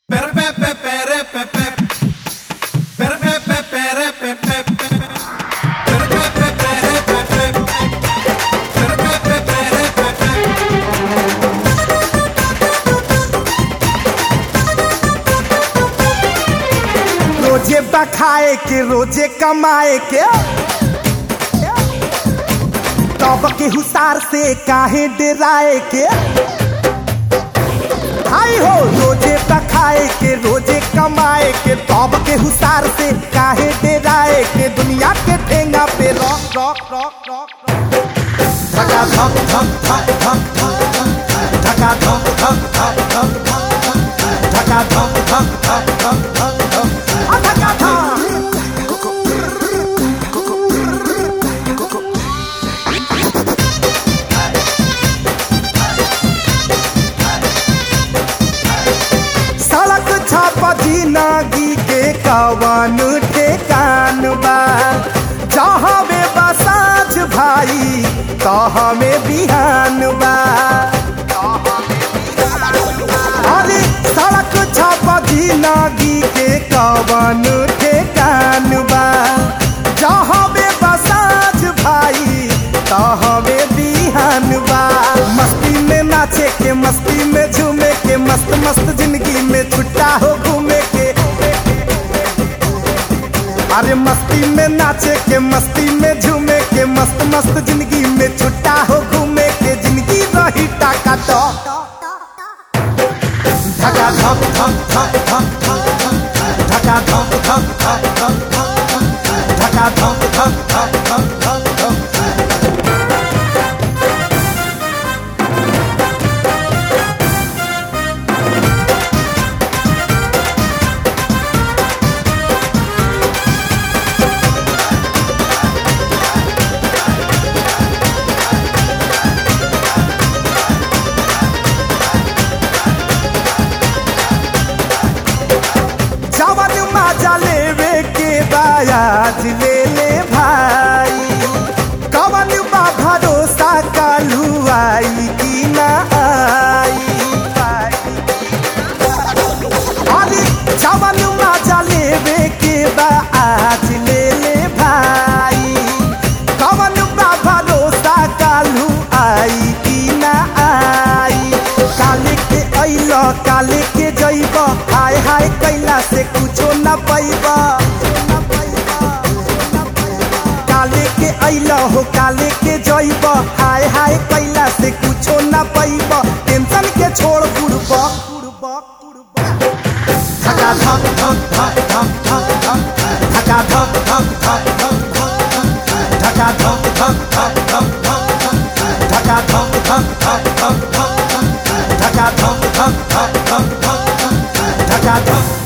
रोजे बखाए के रोजे कमाए के तब के हुसार से काहे डराए के हाय हो रोजे बखाए के रोजे कमाए के तब के हुसार से काहे डराए के दुनिया के ठेंगा पे रॉक रॉक रॉक रॉक धका धक धक धक धक धक धका धक धक धक धक धका धक धक धक धक धक आ धका धक सड़क छापा जिंदगी के कवन ठेकान बा जहाँ में बसाज भाई तहाँ में बिहान बा अरे सड़क छापा जिंदगी के कवन ठेकान बा जहाँ में बसाज भाई तहाँ में बिहान बा मस्ती में नाचे के मस्ती में झूमे के मस्त मस्त जिंदगी में छुट्टा हो घूमे के अरे मस्ती में नाचे के मस्ती में झूमे के मस्त मस्त जिंदगी में छुट्टा हो घूमे के जिंदगी रही टाका तो धका धक धक धक धक धक धका धक धक धक धक धका धक धक धक धक धक धक जवन मजा लेवे के बायाज ले ले भाई कवन बा भरोसा कालू आई कि ना आई अरे जवन मजा लेवे के बायाज ले ले भाई कवन बा भरोसा कालू आई कि ना आई काले के अइल काले के जइब हाय हाय कैला से कुछो न पैब काले के अइल हो काले के जइब हाय हाय कैला से कुछो न पैब टेंशन के छोड़ बुड़ब धका धक धक धक धक धक धक धका धक धक धक धक धक धका धक धक धक धक धक धका धक धक धक धक धक धका धक धक धक धक धक धका धक